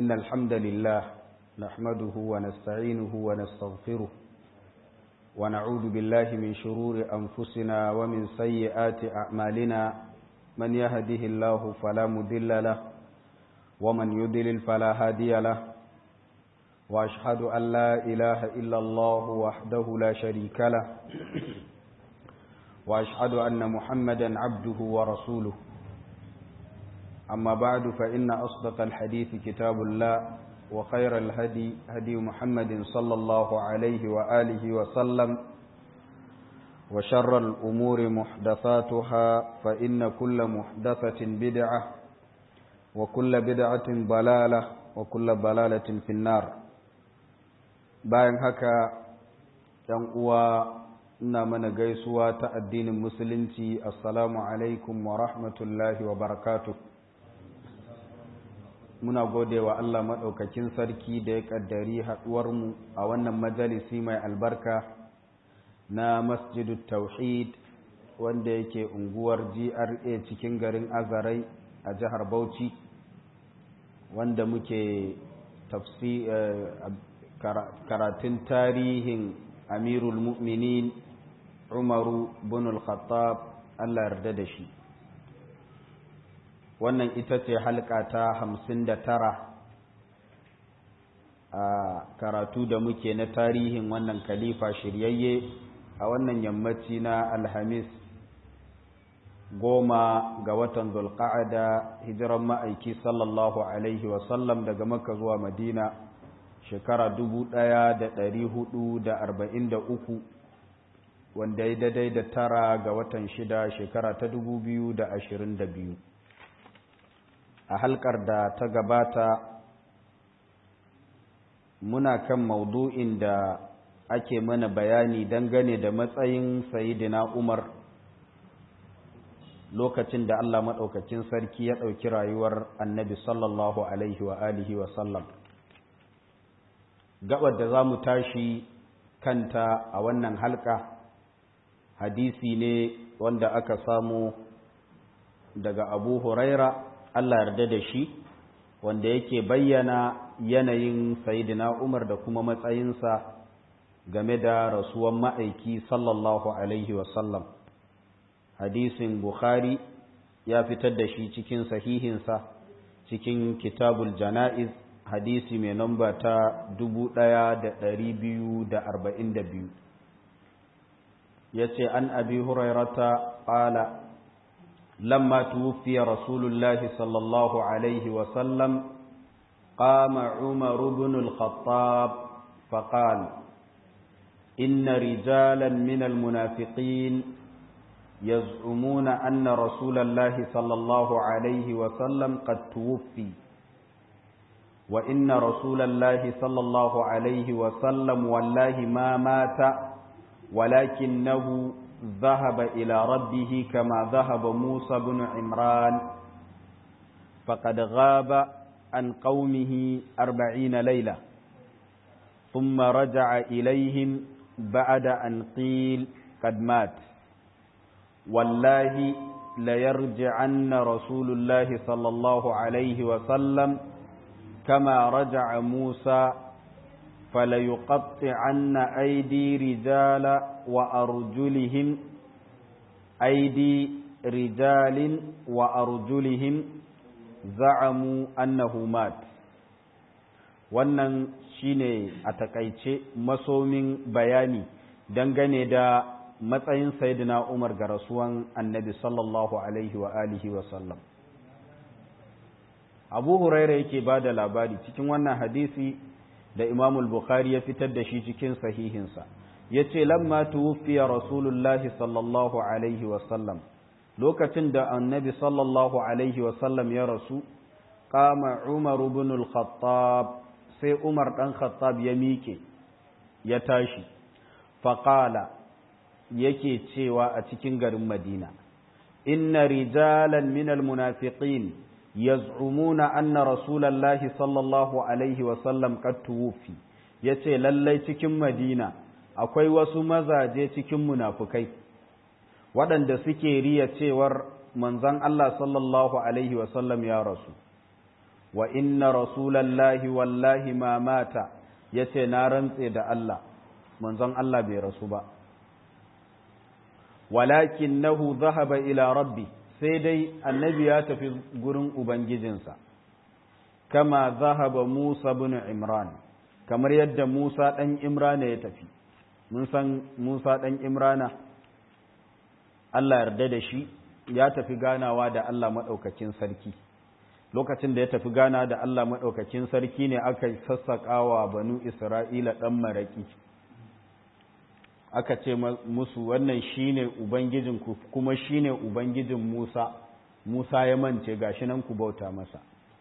إن الحمد لله نحمده ونستعينه ونستغفره ونعوذ بالله من شرور أنفسنا ومن سيئات أعمالنا من يهده الله فلا مذل له ومن يضلل فلا هادي له وأشهد أن لا إله إلا الله وحده لا شريك له وأشهد أن محمدا عبده ورسوله أما بعد فإن أصدق الحديث كتاب الله وخير الهدي هدي محمد صلى الله عليه وآله وسلم وشر الأمور محدثاتها فإن كل محدثة بدعة وكل بدعة ضلالة وكل ضلالة في النار bayan haka ‘yan uwa ina mana gaisuwa ta addinin musulunci assalamu alaikum wa rahmatullahi wa barakatuh muna gode wa Allah maɗaukakin sarki da ya ƙaddari haɗuwarmu a wannan majalisi mai albarka na masjidu tauhid wanda yake unguwar GRA cikin garin Azarai a jihar Bauchi wanda muke tafsi karatun tarihin Amirul Mu'minin Umaru bin al-Khattab Allah yarda da shi wannan ita ce halka ta hamsin da tara a karatu da muke na tarihin wannan khalifa shiryayye a wannan yammaci na alhamis goma ga watan zulqa'ada hijiran ma'aiki sallallahu alaihi wasallam daga makka zuwa madina shekara dubu ɗaya da ɗari hudu da arba'in da uku wanda ya daidai da tara ga watan shida shekara ta dubu biyu da ashirin da biyu a halkar da ta gabata muna kan maudu'in da ake mana bayani dangane da matsayin sayidina umar lokacin da Allah maɗaukakin sarki ya ɗauki rayuwar annabi sallallahu alaihi wa alihi wa sallam gabar da za mu tashi kanta a wannan halka hadisi ne wanda aka samu daga abu huraira Allah yarda da shi wanda yake bayyana yanayin sayidina Umar da kuma matsayinsa game da rasuwan ma'aiki sallallahu alaihi wasallam hadisin Bukhari ya fitar da shi cikin sahihinsa cikin kitabul jana'iz hadisi mai namba ta biyu. ya ce an abi hurairata ƙala لما توفي رسول الله صلى الله عليه وسلم قام عمر بن الخطاب فقال إن رجالا من المنافقين يزعمون أن رسول الله صلى الله عليه وسلم قد توفي وإن رسول الله صلى الله عليه وسلم والله ما مات ولكنه ذهب إلى ربه كما ذهب موسى بن عمران فقد غاب عن قومه أربعين ليلة ثم رجع إليهم بعد أن قيل قد مات والله ليرجعن رسول الله صلى الله عليه وسلم كما رجع موسى فليقطعن أيدي رجال وأرجلهم أيدي رجال وأرجلهم زعموا أنه مات wannan shine a takaice masomin bayani dangane da matsayin sayyidina Umar ga rasuwan annabi sallallahu alaihi wa alihi wa sallam Abu Huraira yake ba da labari cikin wannan hadisi da Imam Bukhari ya fitar da shi cikin sahihinsa yace lamma tuwfiya Rasulullahi sallallahu alaihi wasallam lokacin da Annabi sallallahu alaihi wasallam ya rasu qama Umar ibn al-Khattab sai Umar dan Khattab ya miƙe ya tashi faqala yake cewa a cikin garin Madina inna rijalan minal munafiqin yaz'umuna anna rasulallahi sallallahu alaihi wasallam qad tuwfi yace lallai cikin Madina akwai wasu mazaje cikin munafukai waɗanda suke riya cewar manzon Allah sallallahu alaihi wasallam ya rasu wa inna rasulallahi wallahi ma mata yace na rantse da Allah manzon Allah bai rasu ba walakinnahu dhahaba ila rabbi sai dai annabi ya tafi gurin ubangijinsa kama zahaba Musa bin Imran kamar yadda Musa ɗan Imrana ya tafi mun san Musa ɗan Imrana Allah yarda da shi ya tafi ganawa da Allah maɗaukakin sarki lokacin da ya tafi gana da Allah maɗaukakin sarki ne aka sassaƙawa banu Isra'ila ɗan maraƙi aka ce musu wannan shine ubangijinku kuma shine ubangijin Musa Musa ya mance gashi nan ku bauta masa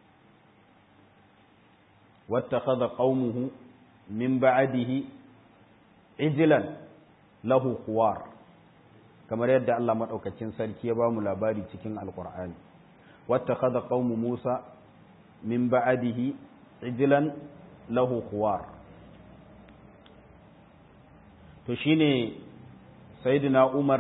wattakhadha qaumuhu min ba'dihi ijlan lahu khuwar kamar yadda Allah madaukakin sarki ya ba mu labari cikin alqur'ani wattakhadha qaumu Musa min ba'dihi ijlan lahu khuwar to shine sayyidina Umar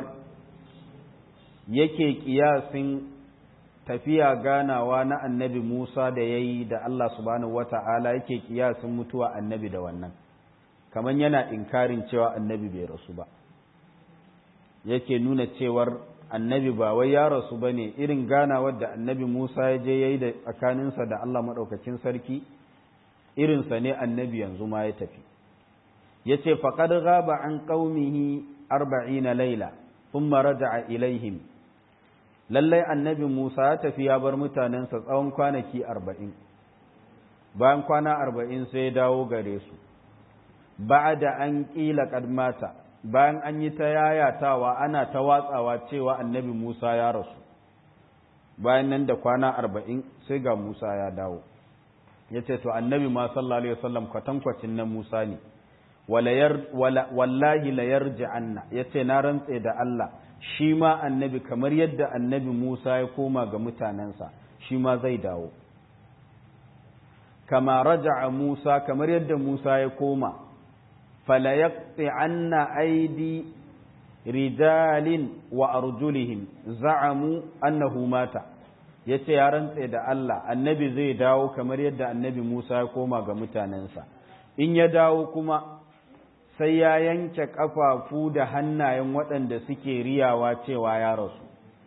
yake kiyasin tafiya ganawa na annabi Musa da ya yi da Allah subhanahu wata'ala yake kiyasin mutuwa annabi da wannan kamar yana inkarin cewa annabi bai rasu ba yake nuna cewar annabi ba wai ya rasu ba ne irin ganawar da annabi Musa ya je ya yi da tsakaninsa da Allah maɗaukacin sarki irinsa ne annabi yanzu ma ya tafi ya ce faƙad gaba an ƙaumihi arba'ina laila sun raja'a ilaihim lallai annabi Musa ya tafi ya bar mutanensa tsawon kwanaki arba'in bayan kwana arba'in sai ya dawo gare su ba da an ƙila ƙadmata bayan an yi ta yayatawa ana ta watsawa cewa annabi Musa ya rasu bayan nan da kwana arba'in sai ga Musa ya dawo ya ce to annabi ma sallallahu alaihi wasallam kwatankwacin na Musa ne wallahi la yarji'anna ya ce na rantse da Allah shi ma annabi kamar yadda annabi Musa ya koma ga mutanensa shi ma zai dawo kama raja'a Musa kamar yadda Musa ya koma fala yaqti'anna aidi rijalin wa arjulihim za'amu annahu mata yace ya rantse da Allah annabi zai dawo kamar yadda annabi Musa ya koma ga mutanensa in ya dawo kuma sai ya yanke ƙafafu da hannayen waɗanda suke riyawa cewa ya rasu.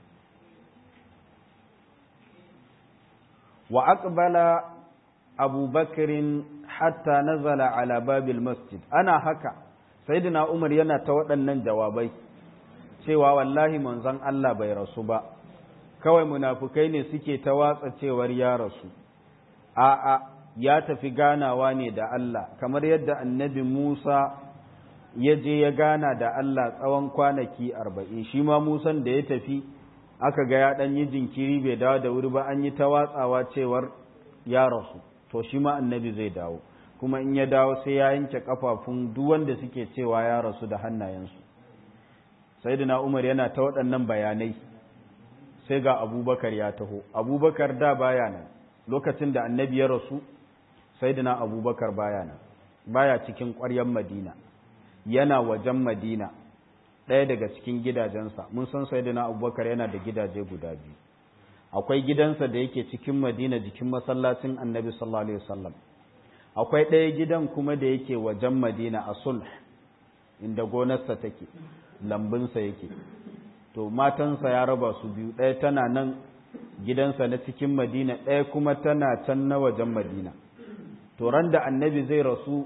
Wa aqbala abubakarin hatta nazala ala babil masjid ana haka sayyidina Umar yana ta waɗannan jawabai cewa wallahi manzon Allah bai rasu ba kawai munafukai ne suke ta watsa cewar ya rasu a'a ya tafi ganawa ne da Allah kamar yadda annabi Musa ya je ya gana da Allah tsawon kwanaki arba'in shi ma Musan da ya tafi aka ga ya ɗan yi jinkiri bai dawo da wuri ba an yi ta watsawa cewar ya rasu to shi ma annabi zai dawo kuma in ya dawo sai ya yanke kafafun duk wanda suke cewa ya rasu da hannayensu sayyidina Umar yana ta waɗannan bayanai sai ga Abubakar ya taho Abubakar da baya nan lokacin da annabi ya rasu sayyidina Abubakar baya nan baya cikin ƙwaryar Madina yana wajen Madina ɗaya daga cikin gidajensa mun san sayyidina Abubakar yana da gidaje guda biyu akwai gidansa da yake cikin Madina jikin masallacin Annabi sallallahu alaihi wasallam akwai ɗaya gidan kuma da yake wajen Madina a Sulh inda gonarsa take lambunsa yake to matansa ya raba su biyu ɗaya tana nan gidansa na cikin Madina ɗaya kuma tana can na wajen Madina to ran da Annabi zai rasu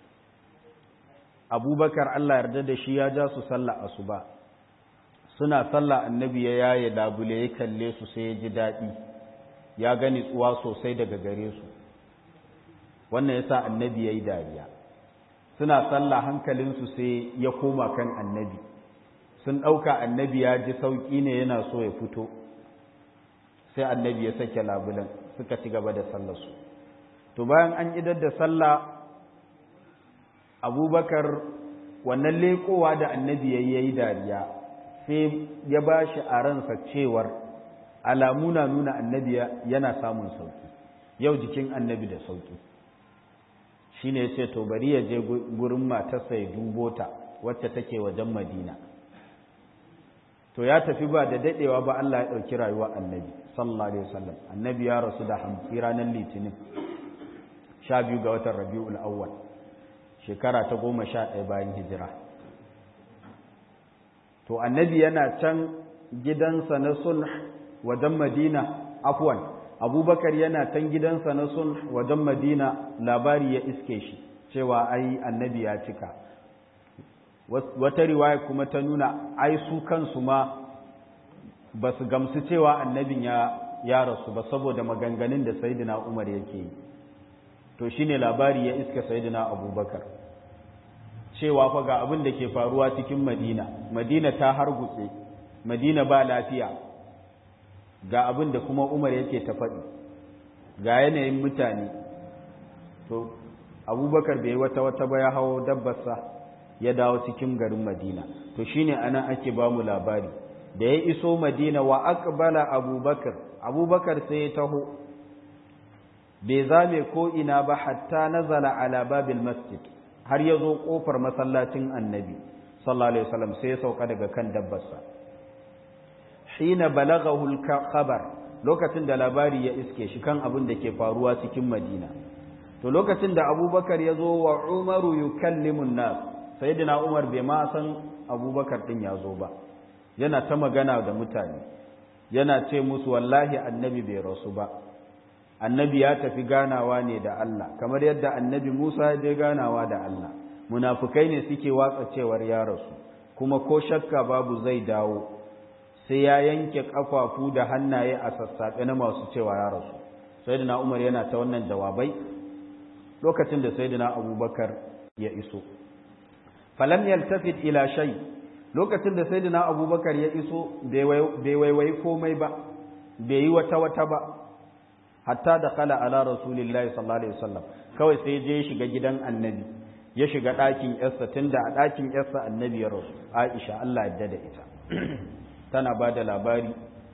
abubakar Allah yarda da shi ya ja su sallah asuba suna sallah annabi ya yaye labule ya kalle su sai ya ji daɗi ya gani tsuwa sosai daga gare su wannan yasa annabi ya yi dariya suna sallah hankalinsu sai ya koma kan annabi sun ɗauka annabi ya ji sauƙi ne yana so ya fito sai annabi ya sake labulen suka ci gaba da sallarsu to bayan an idar da sallah abubakar wannan leƙowa da annabi ya yi dariya sai ya ba shi a ransa cewar alamu na nuna annabi yana samun sauki yau jikin annabi da sauki shi ne ya ce to bari ya je gurin matarsa ya dubo ta wacce take wajen madina to ya tafi ba da daɗewa ba Allah ya ɗauki rayuwa annabi sallallahu alaihi wasallam annabi ya rasu da hamsi ranar litinin sha biyu ga watan rabi'ul awwal shekara ta goma sha ɗaya bayan hijira to annabi yana can gidansa na sulh wajen madina afwan abubakar yana can gidansa na sulh wajen madina labari ya iske shi cewa ai annabi ya cika wata riwaya kuma ta nuna ai su kansu ma ba su gamsu cewa annabin ya ya rasu ba saboda maganganun da sayyidina umar yake yi to shine labari ya iska sayyidina abubakar cewa fa ga abin da ke faruwa cikin madina madina ta hargutse madina ba lafiya ga abin da kuma umar yake ta faɗi ga yanayin mutane to abubakar bai wata wata ba ya hawo dabbarsa ya dawo cikin garin madina to shine anan ake ba mu labari da ya iso madina wa aqbala abubakar abubakar sai ya taho bai zame ko ina ba hatta nazala ala babil masjid har ya zo kofar masallacin annabi sallallahu alaihi wasallam sai ya sauka daga kan dabbarsa hina balaghahu al-khabar lokacin da labari ya iske shi kan abin da ke faruwa cikin madina to lokacin da abubakar ya zo wa umaru yukallimu nas sayyidina umar bai ma san abubakar din ya zo ba yana ta magana da mutane yana ce musu wallahi annabi bai rasu ba annabi ya tafi ganawa ne da Allah kamar yadda annabi Musa ya je ganawa da Allah munafukai ne suke watsa cewar ya rasu kuma ko shakka babu zai dawo sai ya yanke kafafu da hannaye a sassaɓe na masu cewa ya rasu sayyidina Umar yana ta wannan jawabai lokacin da sayyidina Abubakar ya iso falam yaltafit ila shay lokacin da sayyidina Abubakar ya iso bai waiwai komai ba bai yi wata wata ba hatta da kala ala rasulillahi sallallahu alaihi wasallam kawai sai je shiga gidan annabi ya shiga ɗakin yarsa tunda a ɗakin yarsa annabi ya rasu Aisha Allah ya da ita tana ba da labari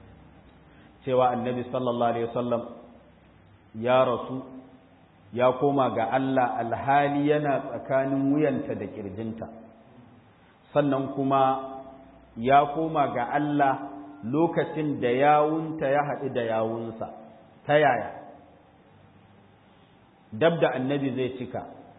cewa annabi sallallahu alaihi wasallam ya rasu ya koma ga Allah alhali yana tsakanin wuyanta da kirjinta sannan kuma ya koma ga Allah lokacin da yawunta ya haɗu da yawunsa ta yaya dab da annabi zai cika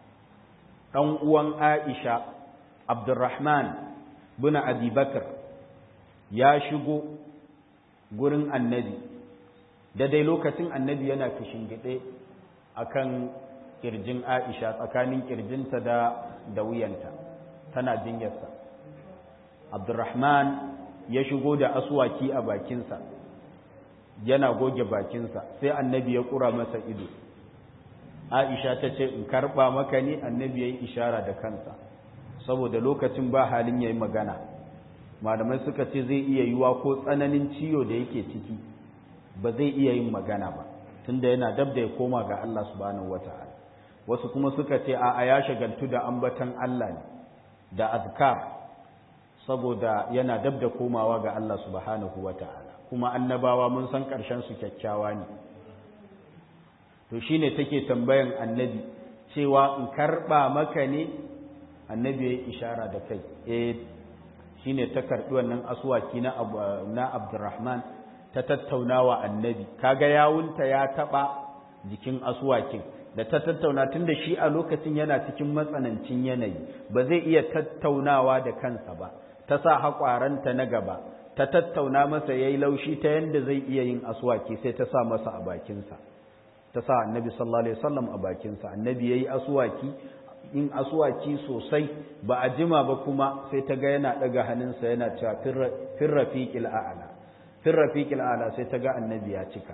ɗan uwan aisha abdurrahman bin abubakar ya shigo gurin annabi da dai lokacin annabi yana gide a kan ƙirjin aisha tsakanin ƙirjinta da da wuyanta tana jinyarsa abdurrahman ya shigo da aswaki a bakinsa yana goge bakinsa sai annabi ya ƙura masa ido aisha ta ce in karɓa maka ne annabi ya yi ishara da kansa saboda lokacin ba halin ya yi magana malamai suka ce zai iya yiwa ko tsananin ciwo da yake ciki ba zai iya yin magana ba tunda yana dab da ya koma ga Allah subhanahu wata'ala wasu kuma suka ce a ya shagaltu da ambatan Allah ne da azkar saboda yana dab da komawa ga Allah subhanahu wata'ala kuma annabawa mun san ƙarshen su kyakkyawa ne to shine take tambayan annabi cewa in karɓa maka ne annabi ya yi ishara da kai eh shine ta karɓi wannan asuwaki na na Abdurrahman ta tattaunawa annabi kaga yawunta ya taɓa jikin asuwakin da ta tattauna tunda shi a lokacin yana cikin matsanancin yanayi ba zai iya tattaunawa da kansa ba ta sa haƙwaranta na gaba ta tattauna masa yayi laushi ta yanda zai iya yin asuwaki sai ta sa masa a bakinsa ta sa annabi sallallahu alaihi wasallam a bakinsa annabi yayi asuwaki in asuwaki sosai ba a jima ba kuma sai ta ga yana daga hannunsa yana cewa fir rafiqil a'la fir rafiqil a'la sai ta ga annabi ya cika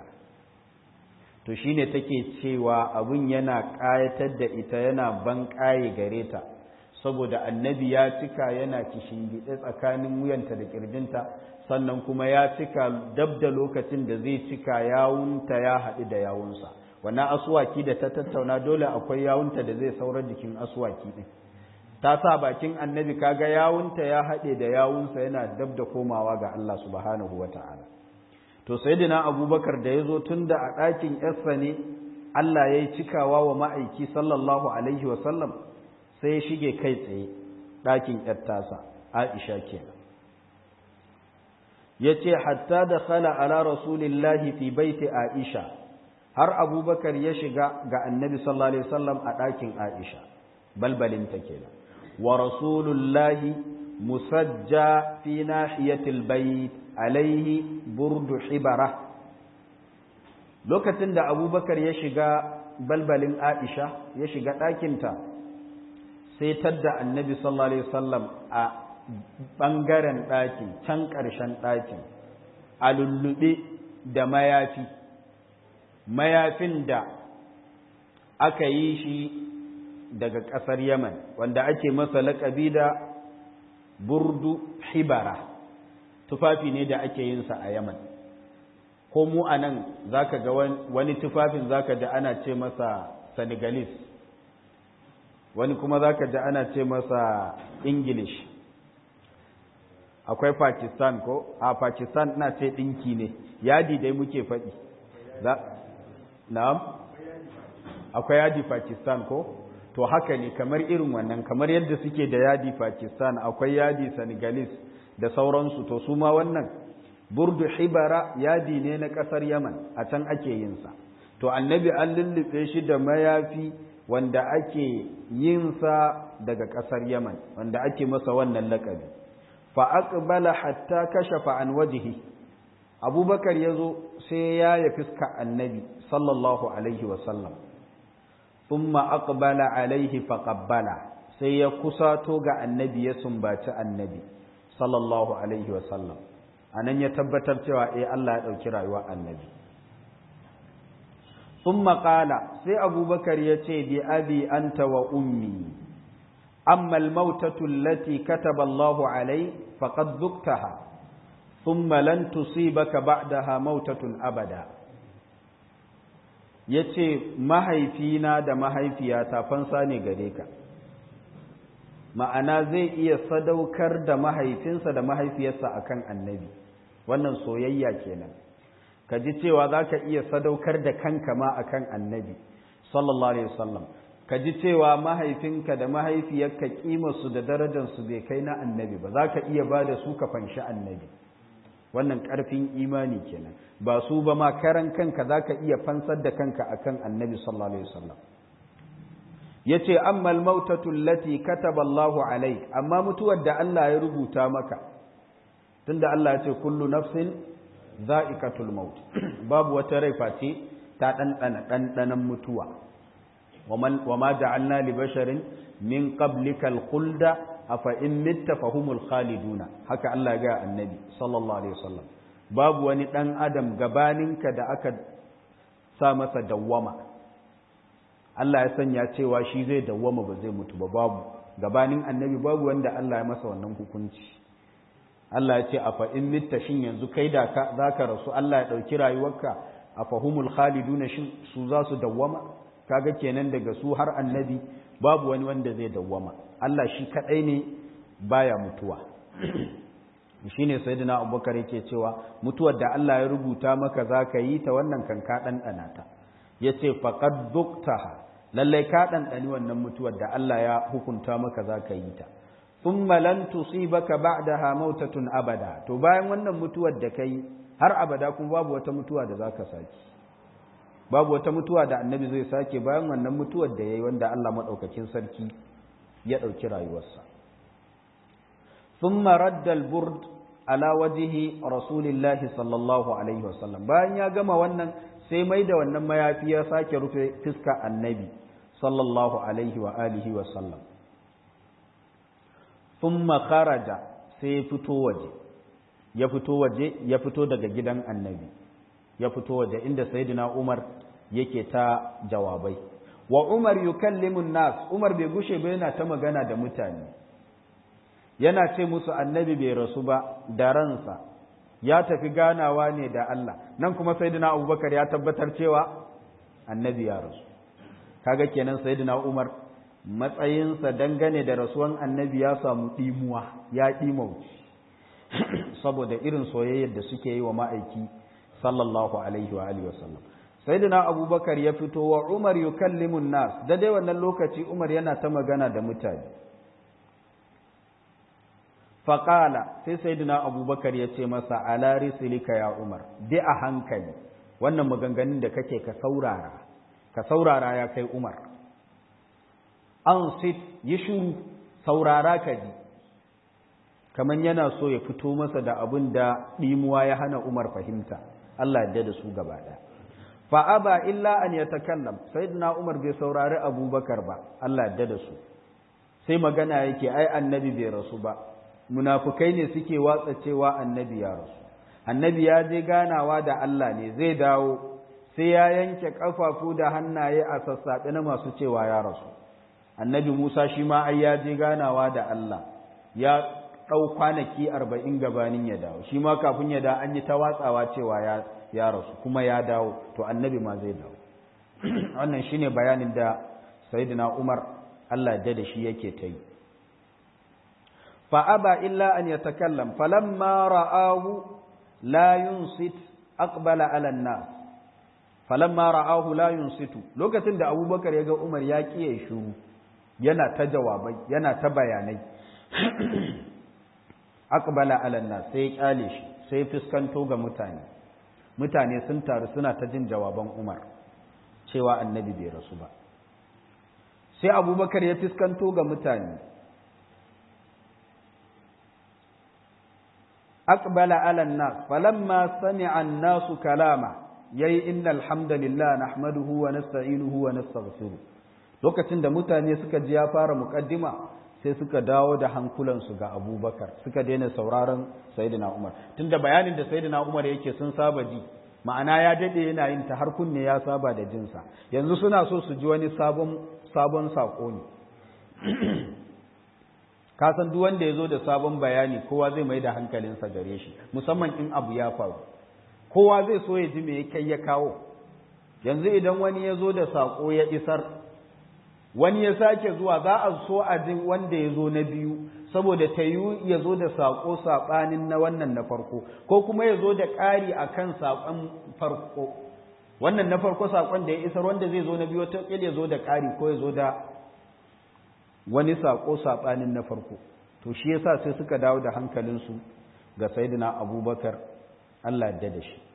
to shine take cewa abun yana kayatar da ita yana ban kaye gare ta saboda annabi ya cika yana kishingide tsakanin wuyanta da kirjinta sannan kuma ya cika dab da lokacin da zai cika yawunta ya haɗu da yawunsa wannan asuwaki da ta tattauna dole akwai yawunta da zai saura jikin asuwaki ɗin ta sa bakin annabi kaga yawunta ya haɗe da yawunsa yana dab da komawa ga Allah subhanahu wa ta'ala to sayyidina abubakar da ya zo tun da a ɗakin yarsa ne Allah ya yi cikawa wa ma'aiki sallallahu alaihi wa sallam sai ya shige kai tsaye ɗakin ‘yar tasa, Aisha kenan. yace hatta da khala ala rasulillahi fi baiti aisha har abubakar ya shiga ga annabi sallallahu alaihi wasallam a ɗakin aisha balbalin ta kenan wa rasulullahi musajja fi nahiyatil bait alaihi burdu hibara lokacin da abubakar ya shiga balbalin aisha ya shiga ɗakinta sai tadda annabi sallallahu alaihi wasallam a ɓangaren ɗakin can ƙarshen ɗakin a lullube da mayafi mayafin da aka yi shi daga ƙasar yaman wanda ake masa laƙabi da burdu hibara tufafi ne da ake yinsa a yaman ko mu a nan za ka ga wani tufafin za ka ji ana ce masa senegalese wani kuma za ka ji ana ce masa english akwai pakistan ko a pakistan na ce ɗinki ne yadi dai muke faɗi na'am akwai yadi pakistan ko to haka ne kamar irin wannan kamar yadda suke da yadi pakistan akwai yadi senegalese da sauransu to su ma wannan burdu hibara yadi ne na ƙasar yaman a can ake yinsa to annabi an lullube shi da mayafi wanda ake yinsa daga ƙasar yaman wanda ake masa wannan laƙabi fa aqbala hatta kashafa an wajhi abubakar yazo sai ya ya fiska annabi sallallahu alaihi wa sallam thumma aqbala alaihi fa qabbala sai ya kusato ga annabi ya sumbaci annabi sallallahu alaihi wa sallam anan ya tabbatar cewa eh Allah ya dauki rayuwar annabi thumma qala sai abubakar ya ce bi abi anta wa ummi أما الموتة التي كتب الله عليه فقد ذقتها ثم لن تصيبك بعدها موتة أبدا yace mahaifina da mahaifiyata fansa ne gare ka ma'ana zai iya sadaukar da mahaifinsa da mahaifiyarsa akan annabi wannan soyayya kenan ka ji cewa za ka iya sadaukar da kanka ma akan annabi sallallahu alaihi wasallam ka ji cewa mahaifinka da mahaifiyarka kimarsu da darajarsu bai kai na annabi ba za ka iya ba da su ka fanshi annabi wannan ƙarfin imani kenan ba su ba ma karan kanka za ka iya fansar da kanka akan annabi sallallahu alaihi wasallam ya ce amma almautatu lati kataba Allahu alaik amma mutuwar da Allah ya rubuta maka tunda Allah ya ce kullu nafsin za'iqatul maut babu wata rai face ta ɗanɗana ɗanɗanan mutuwa وما جعلنا لبشر من قبلك الخلد أفإن مت فهم الخالدون haka Allah ga annabi sallallahu alaihi wasallam babu wani dan adam gabaninka da aka sa masa dawwama Allah ya sanya cewa shi zai dawwama ba zai mutu ba babu gabanin annabi babu wanda Allah ya masa wannan hukunci Allah ya ce afa in mitta shin yanzu kai da ka zaka rasu Allah ya dauki rayuwarka afahumul khaliduna shin su za su dawwama kaga kenan daga su har annabi babu wani wanda zai dawwama Allah shi kadai ne baya mutuwa shine sayyidina Abubakar yake cewa mutuwar da Allah ya rubuta maka zaka yi ta wannan kan ka dan dana ta yace faqad duktaha lalle ka dan dani wannan mutuwar da Allah ya hukunta maka zaka yi ta thumma lan tusibaka ba'daha mautatun abada to bayan wannan mutuwar da kai har abada kuma babu wata mutuwa da zaka saki babu wata mutuwa da annabi zai sake bayan wannan mutuwar da ya yi wanda Allah maɗaukakin sarki ya ɗauki rayuwarsa. ثم رد البرد على وجه رسول الله صلى الله عليه وسلم bayan ya gama wannan sai mai da wannan mayafi ya sake rufe fiska annabi sallallahu alaihi wa alihi wa sallam thumma kharaja sai fito waje ya fito waje ya fito daga gidan annabi ya fito waje inda sayyidina Umar yake ta jawabai wa Umar yukallimu nas Umar bai gushe ba yana ta magana da mutane yana ce musu annabi bai rasu ba da ransa ya tafi ganawa ne da Allah nan kuma sayyidina Abubakar ya tabbatar cewa annabi ya rasu kaga kenan sayyidina Umar matsayinsa dangane da rasuwan annabi ya samu dimuwa ya dimauci saboda irin soyayyar da suke yi wa ma'aiki sallallahu alaihi wa alihi wasallam sayyidina abubakar ya fito wa umar yukallimu nas da dai wannan lokaci umar yana ta magana da mutane faƙala sai sayyidina abubakar ya ce masa ala risilika ya umar bi a hankali wannan maganganun da kake ka saurara ka saurara ya kai umar an sit yi shuru saurara ka ji kamar yana so ya fito masa da abin da ɗimuwa ya hana umar fahimta Allah yadda da su gaba ɗaya fa'aba illa an ya takallam sayyidina umar bai saurari abubakar ba Allah yadda da su sai magana yake ai annabi bai rasu ba munafukai ne suke watsa cewa annabi ya rasu annabi ya je ganawa da Allah ne zai dawo sai ya yanke kafafu da hannaye a sassaɓe na masu cewa ya rasu annabi Musa shi ma ai ya je ganawa da Allah ya ɗau kwanaki arba'in gabanin ya dawo shi ma kafin ya dawo an yi ta watsawa cewa ya, ya rasu kuma ya dawo to annabi ma zai dawo wannan shine bayanin da sayyidina Umar Allah da da shi yake ta yi فأبى إلا أن يتكلم فلما رآه لا ينصت أقبل على الناس فلما رآه لا ينصت لوكتين da Abubakar yaga Umar ya kiye shiru yana ta jawabai yana ta bayanai aqbala ala nas sai kyale shi sai fuskanto ga mutane mutane sun taru suna ta jin jawaban Umar cewa annabi bai rasu ba sai Abubakar ya fuskanto ga mutane أقبل على الناس فلما سمع الناس كلامه يي إن الحمد لله نحمده ونستعينه ونستغفره lokacin da mutane suka ji ya fara mukaddima sai suka dawo da hankulansu ga abubakar suka daina sauraron sayidina umar tunda bayanin da sayidina umar yake sun saba ji ma'ana ya dade yana yin ta har kunne ya saba da jinsa yanzu suna so su ji wani sabon sabon sako ne ka san duk wanda ya zo da sabon bayani kowa zai mai da hankalinsa gare shi musamman in abu ya faru kowa zai so ya ji me ya kai ya kawo yanzu idan wani ya zo da saƙo ya isar wani ya sake zuwa za a so a jin wanda ya zo na biyu saboda ta yi ya zo da saƙo saɓanin na wannan na farko ko kuma ya zo da ƙari a kan saƙon farko wannan na farko saƙon da ya isar wanda zai zo na biyu wata ya zo da ƙari ko ya zo da wani saƙo saɓanin na farko to shi yasa sai suka dawo da hankalinsu ga sayyidina abubakar Allah yadda da shi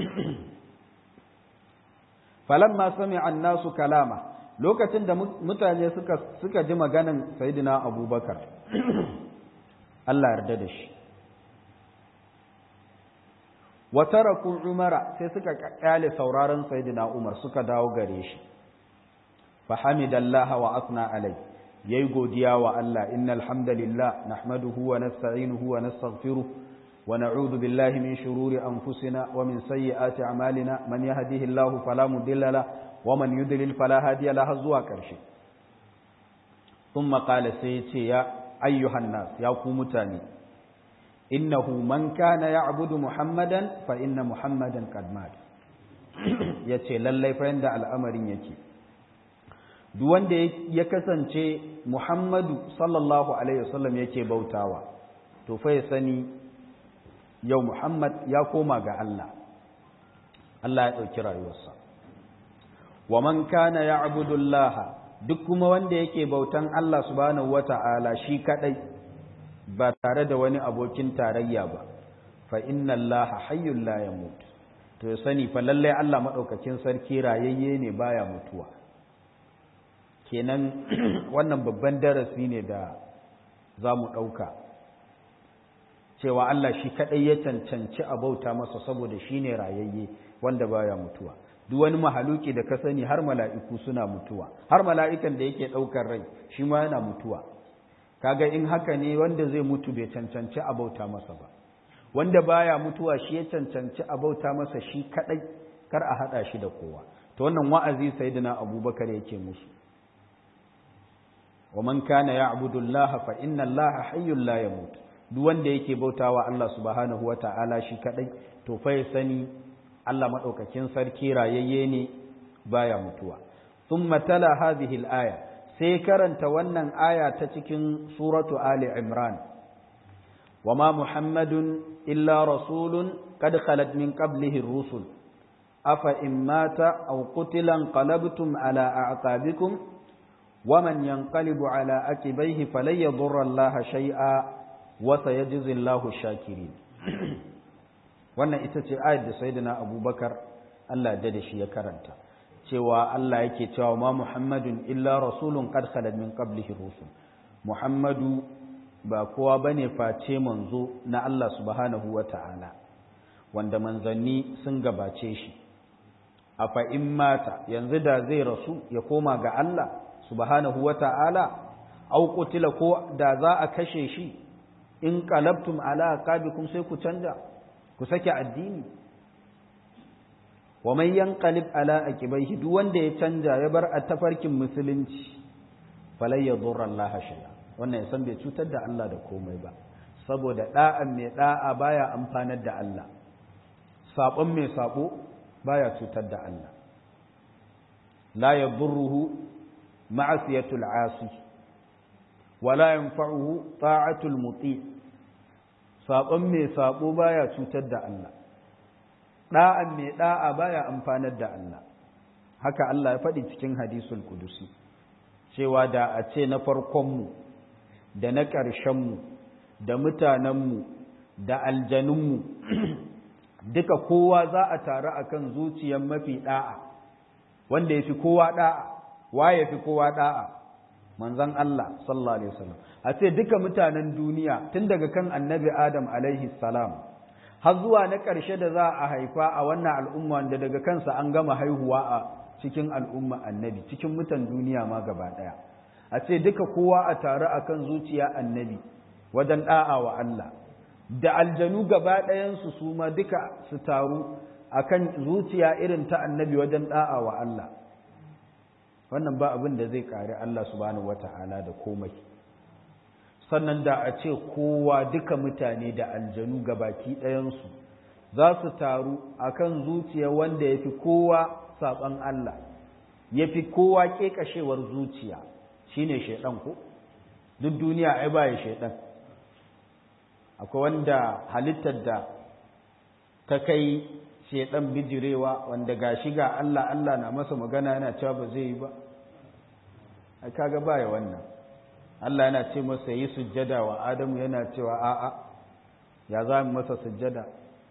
falamma sami nasu kalama lokacin da mutane suka suka ji maganan sayyidina abubakar Allah yarda da shi wa taraku umara sai suka kyale sauraron sayyidina umar suka dawo gare shi fa hamidallaha wa asna alai yayi godiya wa Allah innal hamdalillah nahmaduhu wa nasta'inuhu wa nastaghfiruh wa na'udhu billahi min shururi anfusina wa min sayyiati a'malina man yahdihillahu fala mudilla lahu wa man yudlil fala hadiya lahu zuwa karshe thumma qala sai ce ya ayyuhan nas ya ku mutane innahu man kana ya'budu muhammadan fa inna muhammadan qad mat yace lallai fa yanda al'amarin yake duk wanda ya kasance Muhammadu sallallahu alaihi wasallam yake bautawa to fa ya sani yau Muhammad ya koma ga Allah Allah ya ɗauki rayuwarsa wa man kana ya'budu Allah duk kuma wanda yake bautan Allah subhanahu wata'ala shi kadai ba tare da wani abokin tarayya ba fa inna Allah hayyul la yamut to ya sani fa lalle Allah madaukakin sarki rayayye ne baya mutuwa kenan wannan babban darasi ne da za mu ɗauka cewa Allah shi kaɗai ya cancanci a bauta masa saboda shi ne rayayye wanda baya mutuwa duk wani mahaluki da ka sani har mala'iku suna mutuwa har mala'ikan da yake ɗaukar rai shi ma yana mutuwa kaga in haka ne wanda zai mutu bai cancanci a bauta masa ba wanda baya mutuwa shi ya cancanci a bauta masa shi kaɗai kar a haɗa shi da kowa to wannan wa'azi sayyidina abubakar yake musu wa man kana ya'budu Allah fa inna Allah hayyul la yamut duk wanda yake bautawa Allah subhanahu wata'ala shi kadai to fa ya sani Allah madaukakin sarki rayayye ne baya mutuwa thumma tala hadhihi al-aya sai karanta wannan aya ta cikin suratu ali imran wama muhammadun illa rasulun qad khalat min qablihi ar-rusul afa in mata aw qutila qalabtum ala a'qabikum ومن ينقلب على أكبيه فلن يضر الله شيئا wa sayajzillahu shakirin wannan ita ce ayat da sayyidina abubakar Allah da da shi ya karanta cewa Allah yake cewa ma muhammadun illa rasulun qad khalat min qablihi rusul muhammadu ba kowa bane face manzo na Allah subhanahu wata'ala wanda manzanni sun gabace shi afa in mata yanzu da zai rasu ya koma ga Allah subhanahu wata'ala au qutila ko da za a kashe shi in qalabtum ala aqabikum sai ku canja ku sake addini wa man yanqalib ala aqibaihi duk wanda ya canja ya bar a tafarkin musulunci falai yadurra Allah shay'a wannan ya san bai cutar da Allah da komai ba saboda da'an mai da'a baya amfanar da Allah sabon mai sabo baya cutar da Allah la yadurruhu ma'asiyatul 'asi wala yanfa'uhu ta'atul muti sabon mai sabo baya cutar da Allah da'an mai da'a baya amfanar da Allah haka Allah ya faɗi cikin hadisul kudusi cewa da a ce na farkonmu da na ƙarshenmu da mutanenmu da aljanunmu duka kowa za a taru akan zuciyar mafi da'a wanda ya fi kowa da'a wa ya fi kowa da'a manzon Allah sallallahu alaihi wasallam a ce duka mutanen duniya tun daga kan annabi Adam alaihi salam har zuwa na ƙarshe da za a haifa a wannan al'umma wanda daga kansa an gama haihuwa a cikin al'umma annabi cikin mutan duniya ma gaba ɗaya a ce duka kowa a taru akan zuciya annabi wajen ɗa'a wa Allah da aljanu gaba ɗayansu su ma duka su taru akan zuciya irin ta annabi wajen ɗa'a wa Allah wannan ba abin da zai kare Allah subhanahu wata'ala da komai sannan da a ce kowa duka mutane da aljanu gabaki ɗayansu za su taru akan zuciya wanda ya fi kowa saɓon Allah ya fi kowa ƙeƙashewar zuciya shine shaiɗan ko duk duniya ai ba ya shaiɗan akwai wanda halittar da ta kai shaiɗan bijirewa wanda ga shi ga Allah Allah na masa magana yana cewa ba zai yi ba ai kaga baya wannan Allah yana ce masa yi sujjada wa Adamu yana cewa a'a ya za mu masa sujjada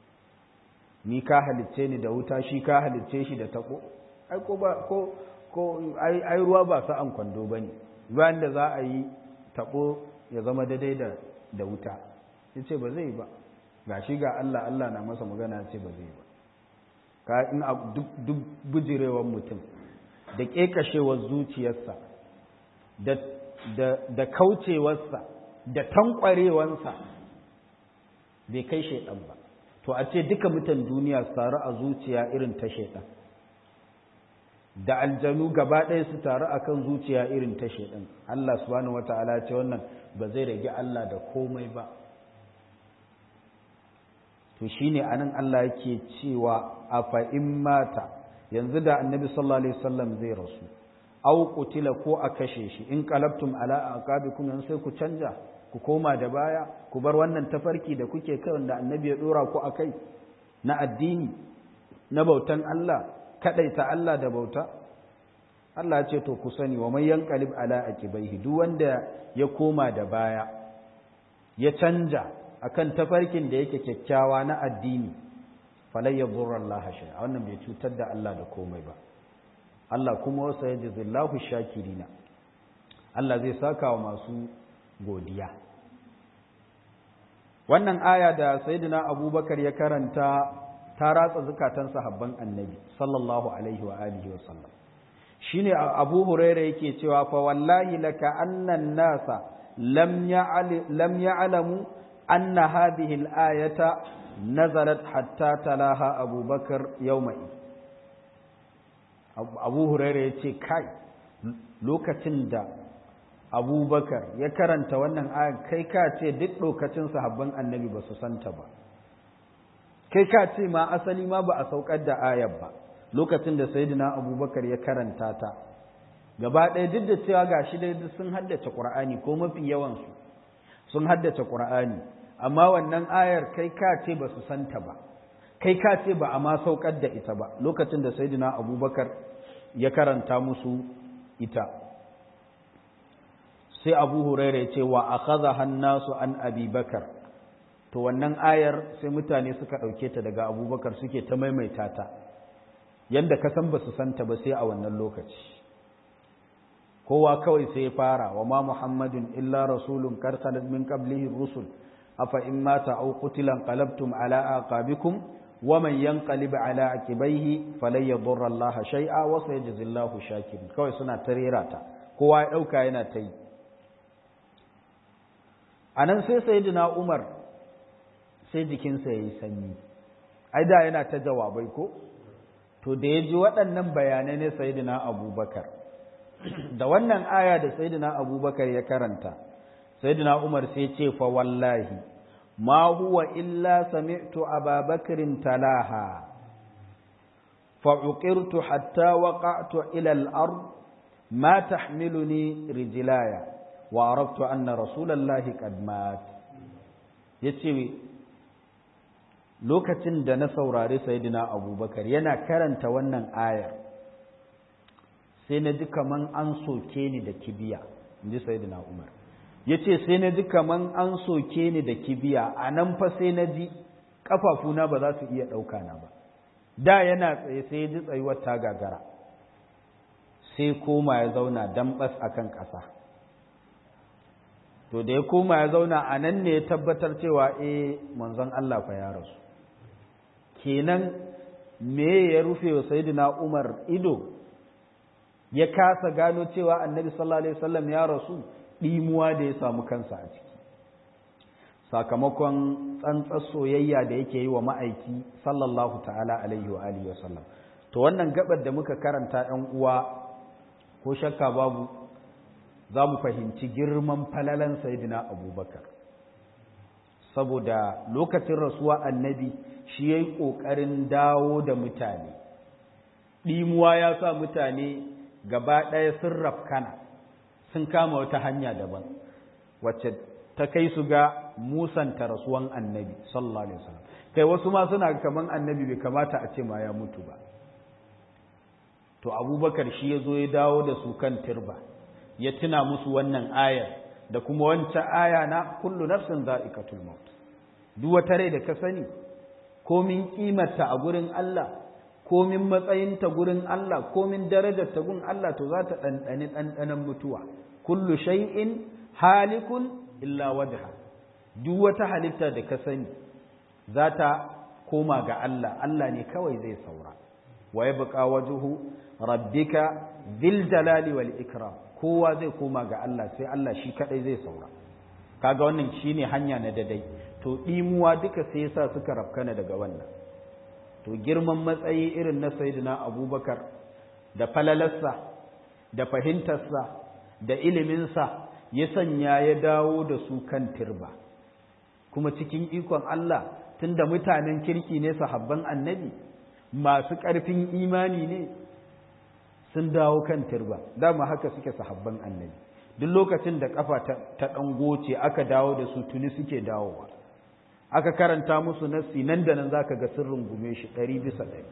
ni ka halicce ni da wuta shi ka halicce shi da tako ai ko ba ko ko ai ai ruwa ba sa an kwando bane bayan da za a yi tako ya zama daidai da da wuta yace ba zai ba gashi ga Allah Allah na masa magana ce ba zai ba ka in duk duk bujirewar mutum da kekashewar zuciyarsa da da da kaucewarsa da tankwarewansa bai kai shaidan ba to a ce duka mutan duniya su taru a zuciya irin ta shaidan da aljanu gaba ɗaya su taru a kan zuciya irin ta shaidan Allah subhanahu wata'ala ce wannan ba zai rage Allah da komai ba to shine anan Allah yake cewa a fa'in mata yanzu da annabi sallallahu alaihi wasallam zai rasu au qutila ko a kashe shi in qalabtum ala aqabikum yanzu sai ku canja ku koma da baya ku bar wannan tafarki da kuke kai wanda annabi ya dora ku akai na addini na bautan Allah kadaita Allah da bauta Allah ya ce to ku sani wa may yanqalib ala aqibaihi duk wanda ya koma da baya ya canja akan tafarkin da yake kyakkyawa na addini falai yadurra Allah shay'a wannan bai cutar da Allah da komai ba Allah kuma wasa yajzillahu shakirina Allah zai saka wa masu godiya wannan aya da sayyidina abubakar ya karanta ta ratsa zukatan sahabban annabi sallallahu alaihi wa alihi wa sallam shine abu huraira yake cewa fa wallahi laka annan nasa lam lam ya'lamu anna hadhihi al-ayata nazalat hatta talaha abubakar yawma abu huraira yace kai lokacin da abubakar ya karanta wannan ayar kai ka ce duk lokacin sahabban annabi ba su santa ba kai ka ce ma asali ma ba a saukar da ayar ba lokacin da sayyidina abubakar ya karanta ta gaba ɗaya duk da cewa ga shi dai sun haddace ƙur'ani ko mafi yawansu sun haddace ƙur'ani amma wannan ayar kai ka ce ba su santa ba kai ka ce ba a ma saukar da ita ba lokacin da sayyidina abubakar ya karanta musu ita sai abu huraira ya ce wa akhadha hannasu an abi bakar to wannan ayar sai mutane suka ɗauke ta daga abubakar suke ta maimaita ta yadda ka san ba su santa ba sai a wannan lokaci kowa kawai sai ya fara wa ma muhammadun illa rasulun kar khalat min qablihi rusul afa in mata aw qutila qalabtum ala aqabikum wa man yanqalib ala aqibaihi falan yadurra allaha shay'a wa sayajzillahu shakirin kawai suna tarera ta kowa ya dauka yana ta yi anan sai sayyidina umar sai jikinsa yayi sanyi ai da yana ta jawabai ko to da ya ji waɗannan bayanai ne sayyidina abubakar da wannan aya da sayyidina abubakar ya karanta sayyidina umar sai ce fa wallahi ma huwa illa sami'tu ababakarin talaha fa uqirtu hatta waqa'tu ila al-ard ma tahmiluni rijlaya wa araftu anna rasulallahi qad mat yace lokacin da na saurari sayyidina abubakar yana karanta wannan ayar sai na ji kaman an soke ni da kibiya in ji sayyidina umar ya ce sai na ji kaman an soke ni da kibiya a nan fa sai na ji ƙafafuna ba za su iya ɗauka na ba da yana tsaye sai ya ji tsayuwar ta gagara sai koma ya zauna dambas a kan ƙasa to da ya koma ya zauna a nan ne ya tabbatar cewa eh manzon Allah fa ya rasu kenan me ya rufe wa sayyidina Umar ido ya kasa gano cewa annabi sallallahu alaihi wasallam ya rasu ɗimuwa da ya samu kansa a ciki sakamakon tsantsar soyayya da yake yi wa ma'aiki sallallahu ta'ala alaihi wa alihi wasallam to wannan gabar da muka karanta ɗan uwa ko shakka babu za mu fahimci girman falalan sayyidina abubakar saboda lokacin rasuwa annabi shi ya yi ƙoƙarin dawo da mutane ɗimuwa ya sa mutane gaba ɗaya sun rafkana sun kama wata hanya daban wacce ta kai su ga musanta rasuwan annabi sallallahu alaihi wasallam kai wasu ma suna kaman annabi bai kamata a ce ma ya mutu ba to abubakar shi ya zo ya dawo da su kan turba ya tuna musu wannan ayar da kuma wancan aya na kullu nafsin za'iqatul maut duk wata rai da ka sani komin kimarta a gurin Allah komin matsayinta gurin Allah komin darajarta gun Allah to za ta ɗanɗani ɗanɗanan mutuwa kullu shay'in halikun illa wajha duk wata halitta da ka sani za ta koma ga Allah Allah ne kawai zai saura wa yabqa wajhu rabbika dhil jalali wal ikram kowa zai koma ga Allah sai Allah shi kadai zai saura kaga wannan shine hanya na dadai to dimuwa duka sai yasa suka rafkana daga wannan to girman matsayi irin na sayyidina abubakar da falalarsa da fahimtarsa da iliminsa ya sanya ya dawo da su kan turba kuma cikin ikon Allah tunda mutanen kirki ne sahabban annabi masu ƙarfin imani ne sun dawo kan turba dama haka suke sahabban annabi duk lokacin da kafa ta ɗan goce aka dawo da su tuni suke dawowa aka karanta musu nassi nan da nan zaka ga sirrin gume shi ɗari bisa ɗari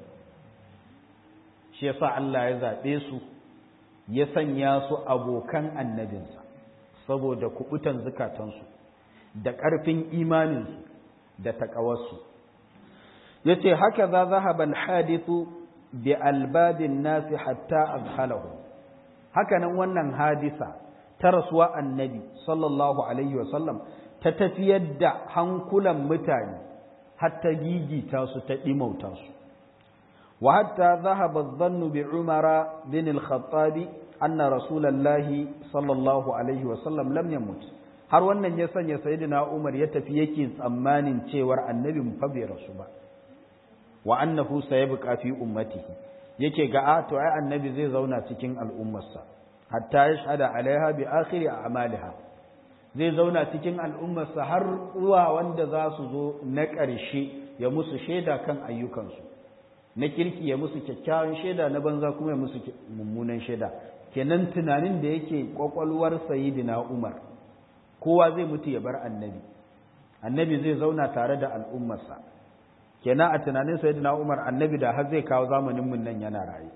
shi yasa Allah ya zaɓe su ya sanya su abokan annabinsa saboda kubutan zukatansu da ƙarfin imaninsu da taƙawarsu ya ce haka za zahaba alhadithu bi albabin nasi hatta azhalahu hakanan wannan hadisa ta rasuwa annabi sallallahu alaihi wasallam ta tafiyar da hankulan mutane hatta gigita su ta ɗimauta su wa hatta zahaba dhannu bi umara bin al-khattab anna rasulullahi sallallahu alaihi wasallam lam yamut har wannan ya sanya sayyidina umar ya tafi yake tsammanin cewar annabi fa bai rasu ba wa annahu sayabqa fi ummatihi yake ga a to ai annabi zai zauna cikin al'ummarsa hatta yashhada alaiha bi akhiri a'maliha zai zauna cikin al'ummarsa har zuwa wanda za su zo na ƙarshe ya musu shaida kan ayyukansu na kirki ya musu kyakkyawan shaida na banza kuma ya musu mummunan shaida kenan tunanin da yake kwakwalwar sayyidina umar kowa zai mutu ya bar annabi annabi zai zauna tare da al'ummarsa kenan a tunanin sayyidina umar annabi da har zai kawo zamanin mun nan yana raye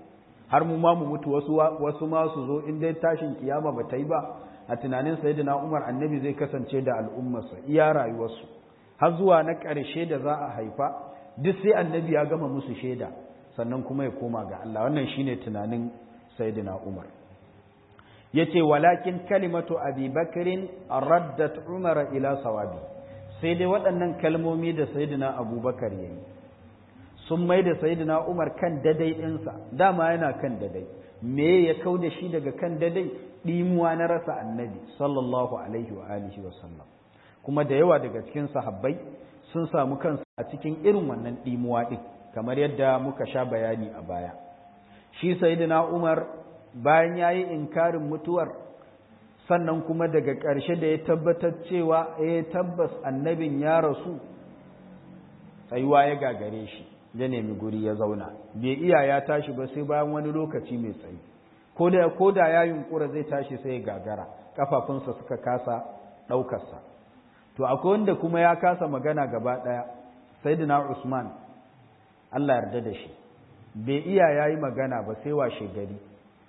har mu ma mu mutu wasu wasu ma su zo in dai tashin kiyama ba ta yi ba a tunanin sayyidina Umar annabi zai kasance da al'ummarsa iya rayuwarsu har zuwa na ƙarshe da za a haifa duk sai annabi ya gama musu shaida sannan kuma ya koma ga Allah wannan shine tunanin sayyidina Umar yace walakin kalimatu abi bakrin raddat umara ila sawabi sai dai waɗannan kalmomi da sayyidina abubakar yayi sun mai da sayyidina umar kan dadai ɗinsa dama yana kan dadai me ya kau da shi daga kan dadai ɗimuwa na rasa annabi sallallahu alaihi wa alihi wa sallam kuma da yawa daga cikin sahabbai sun samu kansu a cikin irin wannan ɗimuwa ɗin kamar yadda muka sha bayani a baya shi sayyidina umar bayan ya yi inkarin mutuwar sannan kuma daga ƙarshe da ya tabbatar cewa ya tabbas annabin ya rasu tsayuwa ya gagare shi ya nemi guri ya zauna bai iya ya tashi ba sai bayan wani lokaci mai tsayi ko da ya yunkura zai tashi sai ya gagara kafafunsa suka kasa ɗaukarsa to akwai wanda kuma ya kasa magana gaba ɗaya sayyidina usman allah yarda da shi bai iya ya yi magana ba sai washe gari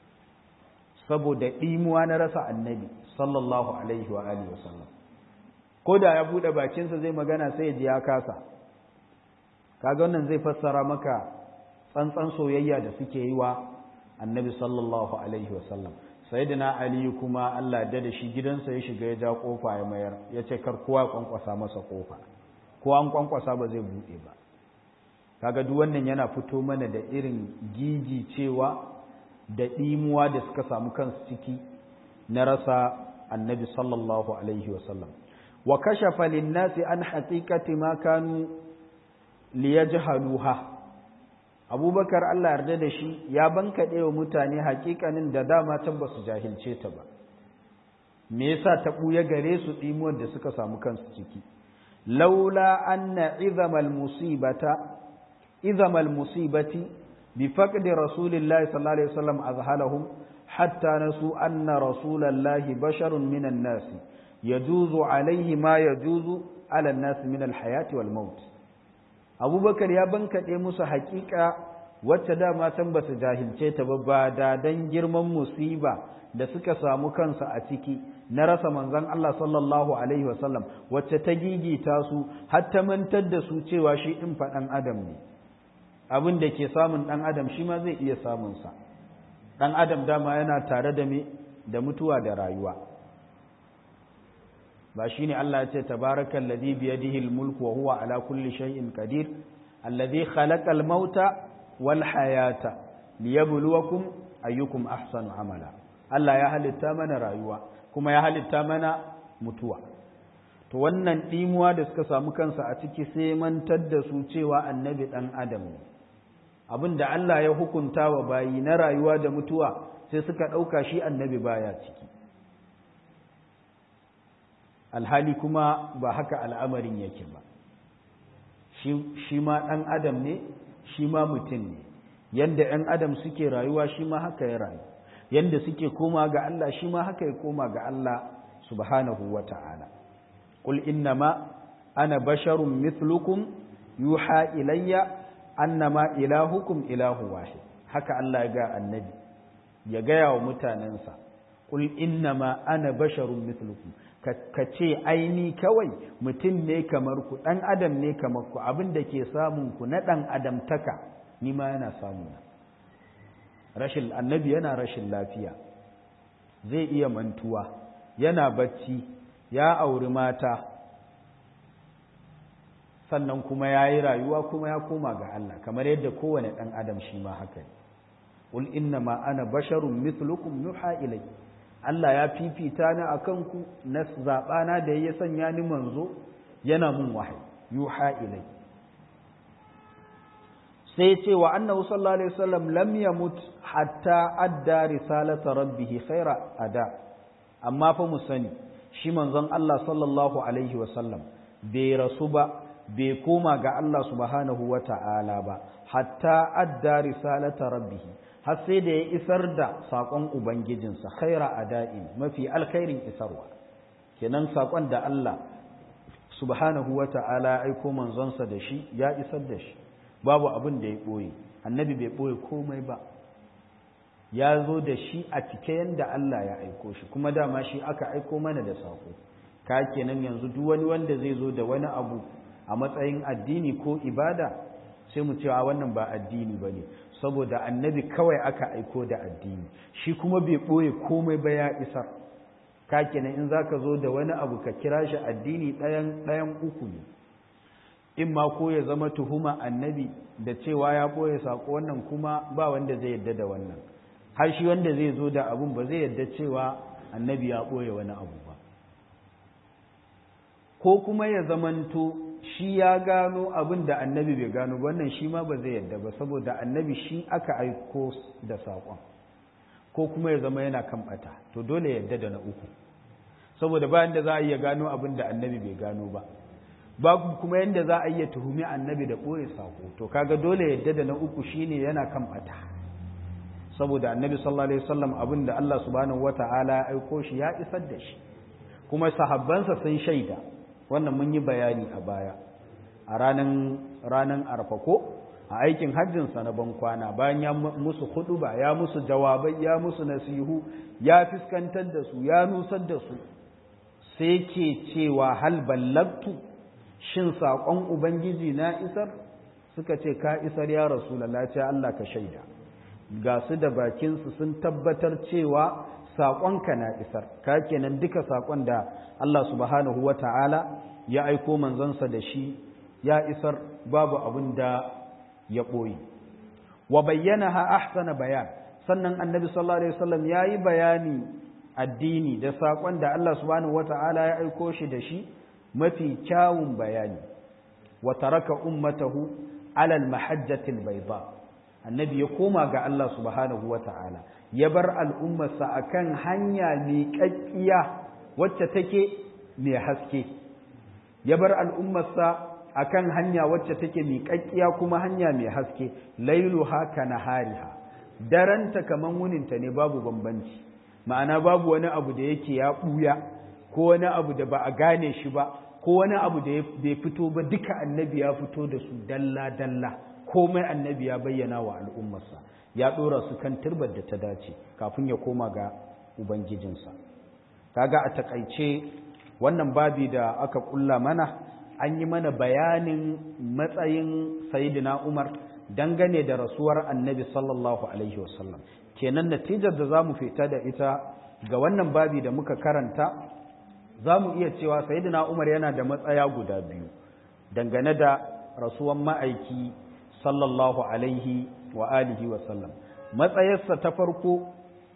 saboda ɗimuwa na rasa annabi sallallahu alaihi wa alihi wasallam ko da ya buɗe bakinsa zai magana sai ya ji ya kasa kaga wannan zai fassara maka tsantsan soyayya da suke yi wa annabi sallallahu alaihi wasallam sayyidina ali kuma Allah da da shi gidansa ya shiga ya ja kofa ya mayar ya ce kar kowa ya kwankwasa masa kofa ko an kwankwasa ba zai buɗe ba kaga duk wannan yana fito mana da irin gigi cewa da ɗimuwa da suka samu kansu ciki na rasa annabi sallallahu alaihi wasallam wa kashafa linnasi an haqiqati ma kanu liyajhaluha abubakar Allah yarda da shi ya bankaɗe wa mutane haƙiƙanin da dama can ba su jahilce ta ba me yasa ta ɓuya gare su ɗimuwar da suka samu kansu ciki laula anna izamal musibata izamal musibati بفقد رسول الله صلى الله عليه وسلم أذهلهم حتى نسوا أن رسول الله بشر من الناس يجوز عليه ما يجوز على الناس من الحياة والموت أبو بكر يا بنك musu حقيقة wacce dama can ba su jahilce ta ba ba da dan girman musiba da suka samu kansu a ciki na rasa manzon Allah sallallahu alaihi wasallam wacce ta gigita su har ta mantar da su cewa shi ɗin faɗan adam ne abin da ke samun ɗan adam shi ma zai iya samunsa ɗan adam dama yana tare da me da mutuwa da rayuwa ba shi ne Allah ya ce tabarakan ladhi biyadihi mulku wa huwa ala kulli shay'in qadir alladhi khalaqal mauta wal hayata liyabluwakum ayyukum ahsanu amala Allah ya halitta mana rayuwa kuma ya halitta mana mutuwa to wannan ɗimuwa da suka samu kansa a ciki sai mantar da su cewa annabi ɗan adam ne abin da Allah ya hukunta wa bayi na rayuwa da mutuwa sai suka ɗauka shi annabi baya ciki alhali kuma ba haka al'amarin yake ba shi ma ɗan adam ne shi ma mutum ne yadda ‘yan adam suke rayuwa shi ma haka ya rayu yadda suke koma ga Allah shi ma haka ya koma ga Allah subhanahu wa ta'ala قل إنما أنا بشر مثلكم يوحى إلي أنما إلهكم إله واحد haka Allah ya ga annabi ya gaya wa mutanensa qul innama ana basharun mithlukum ka ce aini kawai mutum ne kamar ku dan adam ne kamar ku abin da ke samun ku na dan adamtaka ni ma yana samu rashin annabi yana rashin lafiya zai iya mantuwa yana bacci ya auri mata sannan kuma ya yi rayuwa kuma ya koma ga Allah kamar yadda kowane ɗan adam shi ma haka ne ƙul inna ma ana basharun mithlukum yuha ilai Allah ya fifita ni a kanku na zaɓana da ya sanya ni manzo yana mun wahayi yuha ilai sai ce wa annahu sallallahu alaihi wasallam lam yamut hatta adda risalata rabbih khaira ada amma fa mu sani shi manzon Allah sallallahu alaihi wasallam bai rasu ba bai koma ga Allah subhanahu wa ta'ala ba hatta adda risalata rabbih har sai da ya isar da saƙon ubangijinsa khaira ada'in mafi alkhairin isarwa kenan saƙon da Allah subhanahu wa ta'ala aiko manzonsa da shi ya isar da shi babu abin da ya ɓoye annabi bai ɓoye komai ba ya zo da shi a cike yadda Allah ya aiko shi kuma dama shi aka aiko mana da saƙo ka kenan yanzu duk wani wanda zai zo da wani abu a matsayin addini ko ibada sai mu cewa wannan ba addini ba ne saboda annabi kawai aka aiko da addini shi kuma bai ɓoye komai ba ya isar ka kenan in za ka zo da wani abu ka kira shi addini ɗayan uku ne in ma ko ya zama tuhuma annabi da cewa ya ɓoye saƙo wannan kuma ba wanda zai yadda da wannan har shi wanda zai zo da abun ba zai yadda cewa annabi ya ɓoye wani abu ba ko kuma ya zamanto shi ya gano abin da annabi bai gano wannan shi ma ba zai yadda ba saboda annabi shi aka aiko da saƙon ko kuma ya zama yana kan ɓata to dole yadda da na uku saboda bayan da za a iya gano abin da annabi bai gano ba babu kuma yadda za a iya tuhumi annabi da ɓoye saƙo to kaga dole yadda da na uku shine yana kan ɓata saboda annabi sallallahu alaihi wasallam abin da Allah subhanahu wata'ala ya aiko shi ya isar da shi kuma sahabbansa sun shaida wannan mun yi bayani a baya a ranan ranan arfako a aikin hajjinsa na bankwana bayan ya musu huduba ya musu jawabai ya musu nasihu ya fiskantar da su ya nusar da su sai ke cewa hal ballagtu shin saƙon ubangiji na isar suka ce ka isar ya rasulallah ce Allah ka shaida ga su da bakinsu sun tabbatar cewa saƙonka na isar ka kenan duka saƙon da Allah subhanahu wa ta'ala ya aiko manzansa da shi ya isar babu abin da ya ɓoye wa bayyana ha ahsana bayan sannan annabi sallallahu alaihi wasallam ya yi bayani addini da saƙon da Allah subhanahu wa ta'ala ya aiko shi da shi mafi kyawun bayani wa taraka ummatahu alal mahajjatil bayda annabi ya koma ga Allah subhanahu wa ta'ala ya bar al'ummarsa akan hanya miƙaƙƙiya wacce take mai haske ya bar al'ummarsa akan hanya wacce take miƙaƙƙiya kuma hanya mai haske lailu haka na hariha daranta kaman wuninta ne babu bambanci ma'ana babu wani abu da yake ya ɓuya ko wani abu da ba a gane shi ba ko wani abu da bai fito ba duka annabi ya fito da su dalla-dalla komai annabi ya bayyana wa al'ummarsa ya ɗora su kan turbar da ta dace kafin ya koma ga ubangijinsa kaga a takaice wannan babi da aka kulla mana an yi mana bayanin matsayin sayidina umar dangane da rasuwar annabi sallallahu alaihi wasallam kenan natijar da za mu fita da ita ga wannan babi da muka karanta za mu iya cewa sayidina umar yana da matsaya guda biyu dangane da rasuwan ma'aiki sallallahu alaihi wa alihi wasallam matsayarsa ta farko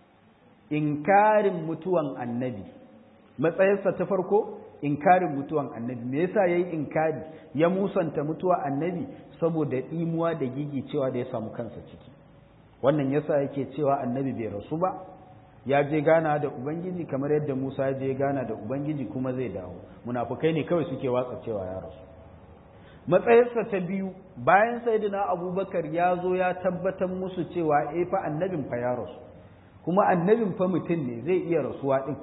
inkarin mutuwan annabi matsayarsa ta farko inkarin mutuwan annabi me yasa yayi inkari ya musanta mutuwa annabi saboda imuwa da gigi cewa da ya samu kansa ciki wannan yasa yake cewa annabi bai rasu ba ya je gana da ubangiji kamar yadda Musa ya je gana da ubangiji kuma zai dawo munafukai ne kawai suke watsa cewa ya rasu matsayarsa ta biyu bayan sayyidina abubakar ya zo ya tabbatar musu cewa eh fa annabin fa ya rasu kuma annabin fa mutum ne zai iya rasuwa din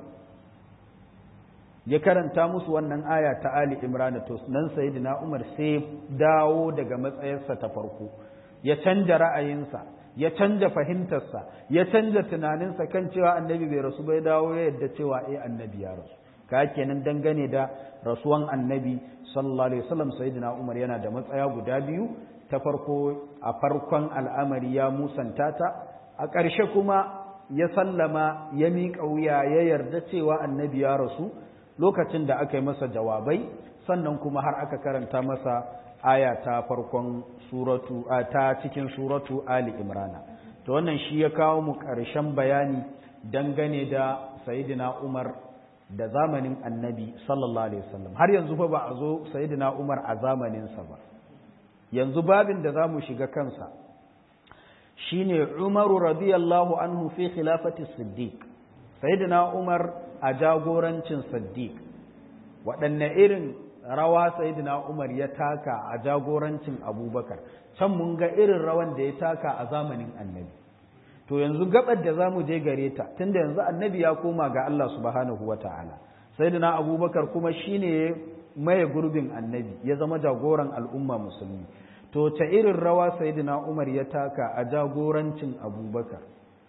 ya karanta musu wannan aya ta Ali Imran to nan sayyidina Umar sai dawo daga matsayarsa ta farko ya canja ra'ayinsa ya canja fahimtarsa ya canja tunaninsa kan cewa annabi bai rasu bai dawo ya yadda cewa eh annabi ya rasu ka kenan dangane da rasuwan annabi sallallahu alaihi wasallam sayyidina Umar yana da matsaya guda biyu ta farko a farkon al'amari ya musanta ta a ƙarshe kuma ya sallama ya miƙa wuya ya yarda cewa annabi ya rasu lokacin da aka yi masa jawabai sannan kuma har aka karanta masa aya ta farkon suratu ta cikin suratu Ali Imrana to wannan shi ya kawo mu ƙarshen bayani dangane da sayyidina Umar da zamanin annabi sallallahu alaihi wasallam har yanzu fa ba a zo sayyidina Umar a zamaninsa ba yanzu babin da zamu shiga kansa shine Umaru radiyallahu anhu fi khilafati Siddiq sayyidina Umar a jagorancin Siddiq waɗanne irin rawa sayyidina Umar ya taka a jagorancin Abubakar can mun ga irin rawan da ya taka a zamanin annabi to yanzu gabar da zamu je gare ta tunda yanzu annabi ya koma ga Allah subhanahu wataala sayyidina Abubakar kuma shine maye gurbin annabi ya zama jagoran al'umma musulmi to ta irin rawa sayyidina Umar ya taka a jagorancin Abubakar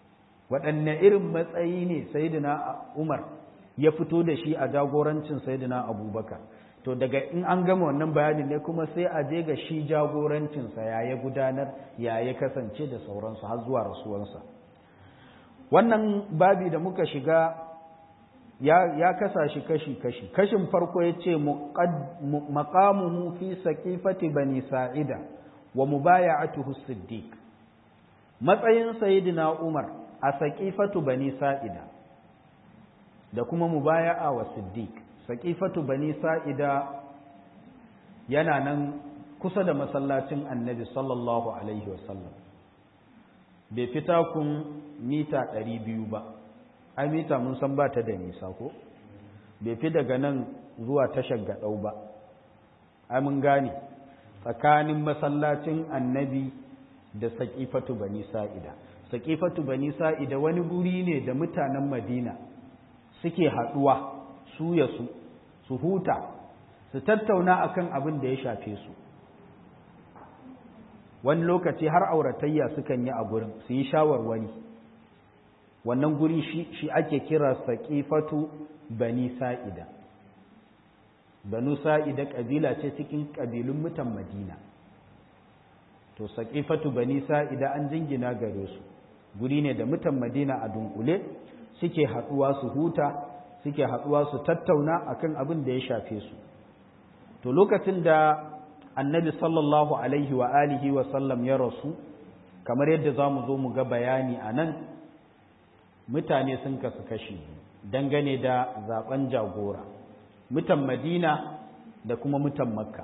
waɗanne irin matsayi ne sayyidina Umar ya fito da shi a jagorancin sayyidina Abubakar to daga in an gama wannan bayanin ne kuma sai a je ga shi jagorancinsa ya ya gudanar ya ya kasance da sauransu har zuwa rasuwansa wannan babi da muka shiga ya, ya kasa shi kashi-kashi kashin farko ya ce maƙamuhu fi saƙifati bani sa'ida wa mubaya'atuhu siddiq matsayin sayidina umar a saƙifatu bani sa'ida da kuma mubaya'a wa siddiq saƙifatu bani sa'ida yana nan kusa da masallacin annabi sallallahu alaihi wasallam bai fita kun mita ɗari biyu ba ai mita mun san ba ta da nisa ko bai fi daga nan zuwa tashar gaɗau ba ai mun gane tsakanin masallacin annabi da saƙifatu bani sa'ida saƙifatu bani sa'ida wani guri ne da mutanen madina suke haɗuwa su ya su su huta su tattauna akan abin da ya shafe su wani lokaci har auratayya sukan yi a gurin su yi shawarwari wannan guri shi ake kira saƙifatu bani sa'ida banu sa'ida ƙabila ce cikin ƙabilun mutan madina to saƙifatu bani sa'ida an jingina gare su guri ne da mutan madina a dunkule suke haɗuwa su huta suke haɗuwa su tattauna akan abin da ya shafe su to lokacin da annabi sallallahu alaihi wa alihi wa sallam ya rasu kamar yadda za mu zo mu ga bayani a nan mutane sun kasu kashi dangane da zaben jagora mutan madina da kuma mutan makka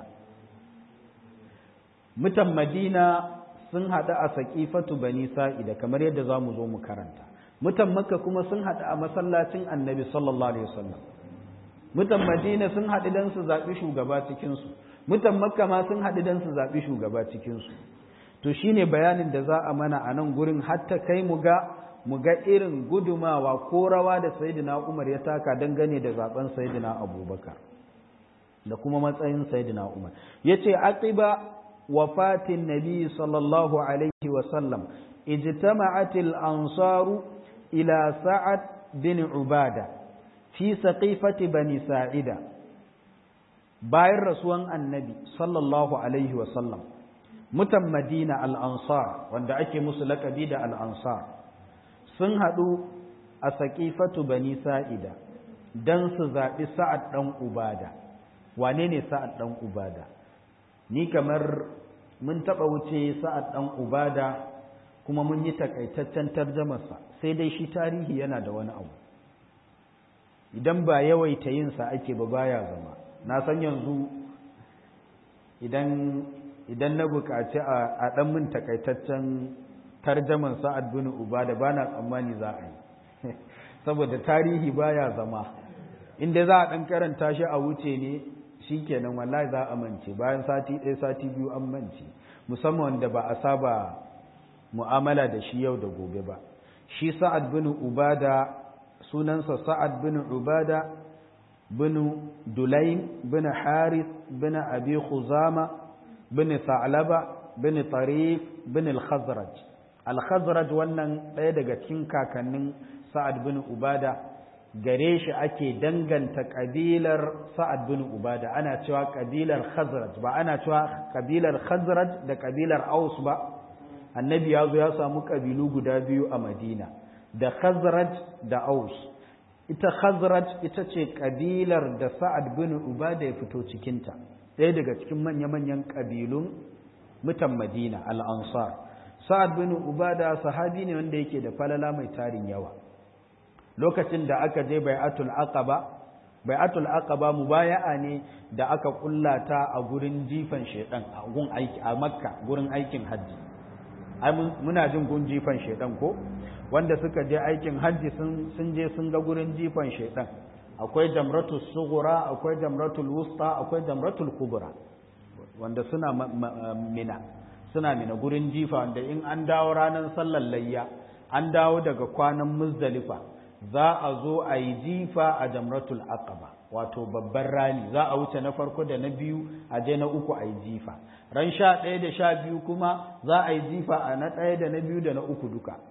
mutan madina sun haɗu a saƙifatu bani sa'ida kamar yadda za mu zo mu karanta mutan makka kuma sun haɗu a masallacin annabi sallallahu alaihi wasallam mutan madina sun haɗu don su zaɓi shugaba cikinsu mutan makka ma sun haɗu don su zaɓi shugaba cikinsu to shine bayanin da za a mana a nan gurin hatta kai mu ga mu ga irin gudumawa ko rawa da sayyidina umar ya taka dangane da zaben sayyidina abubakar da kuma matsayin sayyidina umar ya ce aqiba wafatin nabi sallallahu alaihi wasallam ijtama'atil ansaru ila sa'ad bin ubada fi saqifati bani sa'ida bayan rasuwan annabi sallallahu alaihi wasallam mutan madina al-ansar wanda ake musu lakabi da al-ansar sun haɗu a saƙifatu bani sa'ida don su zaɓi sa'ad ɗan ubada wane ne sa'ad ɗan ubada ni kamar mun taɓa wuce sa'ad ɗan ubada kuma mun yi takaitaccen tarjamarsa sai dai shi tarihi yana da wani abu idan ba yawaita yinsa ake ba baya zama na san yanzu idan idan na buƙaci a ɗan min takaitaccen tarjaman sa'ad bin ubada ba na tsammani za a yi saboda tarihi baya zama inda za a ɗan karanta shi a wuce ne shi kenan wallahi za a mance bayan sati ɗaya sati biyu an mance musamman wanda ba a saba mu'amala da shi yau da gobe ba shi sa'ad bin ubada sunansa sa'ad bin ubada bin dulaim bin harith bin abi khuzama bin sa'laba bin tarif bin al-khazraj al-khazraj wannan ɗaya daga cikin kakannin sa'ad bin ubada gare shi ake danganta ƙabilar sa'ad bin ubada ana cewa ƙabilar khazraj ba ana cewa ƙabilar khazraj da ƙabilar aus ba annabi ya zo ya samu ƙabilu guda biyu a madina da khazraj da aus ita khazraj ita ce ƙabilar da sa'ad bin ubada ya fito cikinta ɗaya daga cikin manya-manyan ƙabilun mutan madina al-ansar sa'ad bin ubada sahabi ne wanda yake da falala mai tarin yawa lokacin da aka je bai'atul aqaba bai'atul aqaba mubaya'a ne da aka kullata a gurin jifan shedan a gun aiki a makka gurin aikin hajji ai muna jin gun jifan shedan ko wanda suka je aikin hajji sun sun je sun ga gurin jifan shedan akwai jamratul sughra akwai jamratul wusta akwai jamratul kubra wanda suna mina suna mina gurin jifa wanda in an dawo ranar sallar layya an dawo daga kwanan muzdalifa za a zo a yi jifa a jamratul aqaba wato babban rani za a wuce na farko da na biyu a je na uku a yi jifa ran sha ɗaya da sha biyu kuma za a yi jifa a na ɗaya da na biyu da na uku duka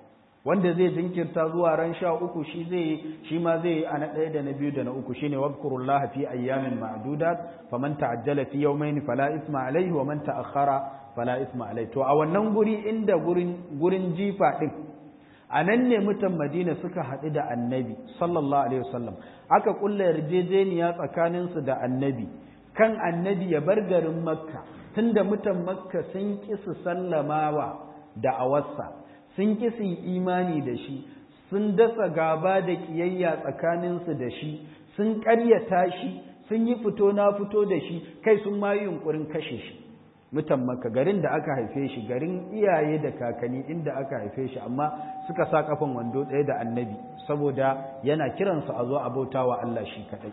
wanda zai jinkirta zuwa ran sha uku shi zai shi ma zai a na ɗaya da na biyu da na uku shine wadhkurullah fi ayyamin ma'dudat faman ta'ajjala fi yawmayn fala isma alayhi wa man ta'akhkhara fala isma alayhi to a wannan guri inda gurin gurin jifa din a nan ne mutan Madina suka haɗu da Annabi sallallahu alaihi wasallam aka kulla yarjejeniya tsakaninsu da Annabi kan Annabi ya bar garin Makka tunda mutan Makka sun ƙi su sallamawa da awarsa sun ƙi su imani da shi sun dasa gaba da ƙiyayya tsakaninsu da shi sun ƙaryata shi sun yi fito na fito da shi kai sun ma yi yunƙurin kashe shi mutan maka garin da aka haife shi garin iyaye da kakanni inda aka haife shi amma suka sa kafan wando ɗaya da annabi saboda yana kiransu a zo a bauta wa Allah shi kaɗai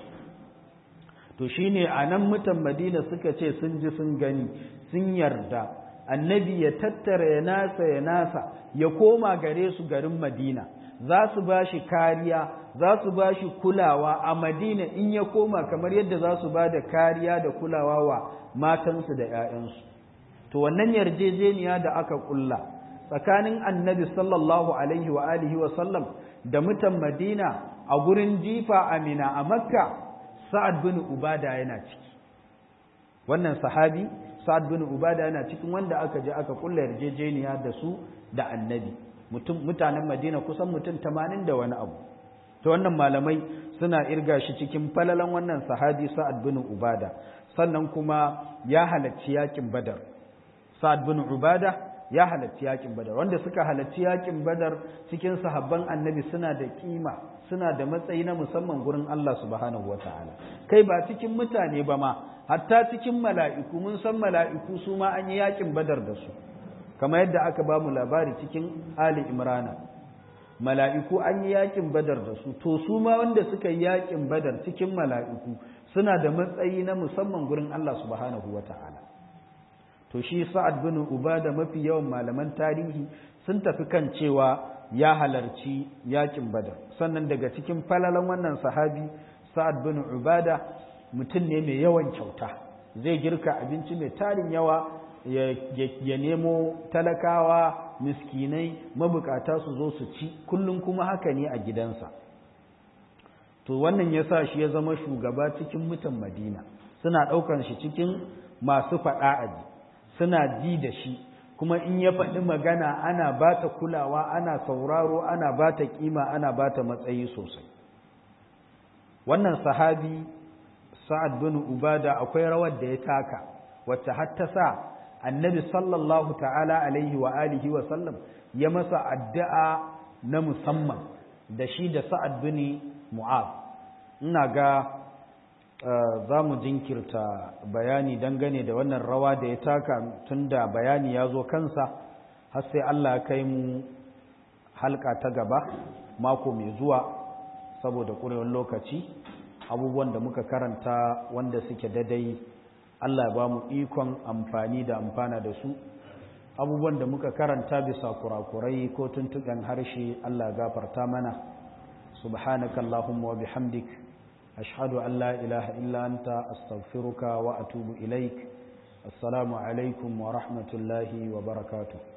to shine a nan mutan madina suka ce sun ji sun gani sun yarda annabi ya tattara ya nasa ya nasa ya koma gare su garin madina za su ba shi kariya za su ba shi kulawa a madina in ya koma kamar yadda za su ba da kariya da kulawa wa matansu da 'ya'yansu to wannan yarjejeniya da aka kulla tsakanin annabi sallallahu alaihi wa alihi wa sallam da mutan madina a gurin jifa amina a makka sa'ad bin ubada yana ciki wannan sahabi sa'ad bin ubada yana cikin wanda aka je aka kulla yarjejeniya da su da annabi mutanen madina kusan mutum tamanin da wani abu to wannan malamai suna irga shi cikin falalan wannan sahabi sa'ad bin ubada sannan kuma ya halarci yakin badar sa'ad bin ubada ya halarci yakin badar wanda suka halarci yakin badar cikin sahabban annabi suna da kima suna da matsayi na musamman gurin Allah subhanahu wataala kai ba cikin mutane ba ma hatta cikin mala'iku mun san mala'iku su ma an yi yakin badar da su kamar yadda aka ba mu labari cikin Ali Imrana mala'iku an yi yakin badar da su to su ma wanda suka yi yakin badar cikin mala'iku suna da matsayi na musamman gurin Allah subhanahu wata'ala to shi sa'ad bin ubada mafi yawan malaman tarihi sun tafi kan cewa ya halarci yakin badar sannan daga cikin falalan wannan sahabi sa'ad bin ubada mutum ne mai yawan kyauta zai girka abinci mai tarin yawa ya nemo talakawa miskinai mabukata su zo su ci kullum kuma haka ne a gidansa to wannan ya sa shi ya zama shugaba cikin mutan madina suna ɗaukar shi cikin masu faɗa aji suna ji da shi kuma in ya faɗi magana ana ba ta kulawa ana sauraro ana ba ta ƙima ana ba ta matsayi sosai wannan sahabi sa'ad bin ubada akwai rawar da ya taka wacce har ta sa annabi sallallahu ta'ala alaihi wa alihi wa sallam ya masa addu'a na musamman da shi da sa'ad bin mu'az ina ga za mu jinkirta bayani dangane da wannan rawa da ya taka tunda bayani ya zo kansa har sai Allah kai mu halka ta gaba mako mai zuwa saboda ƙurewar lokaci abubuwan da muka karanta wanda suke dadai Allah ba mu ikon amfani da amfana da su abubuwan da muka karanta bisa kurakurai ko tuntuɓen harshe Allah gafarta mana subhanaka Allahumma wa bihamdik ashhadu an la ilaha illa anta astaghfiruka wa atubu ilaik assalamu alaikum wa rahmatullahi wa barakatuh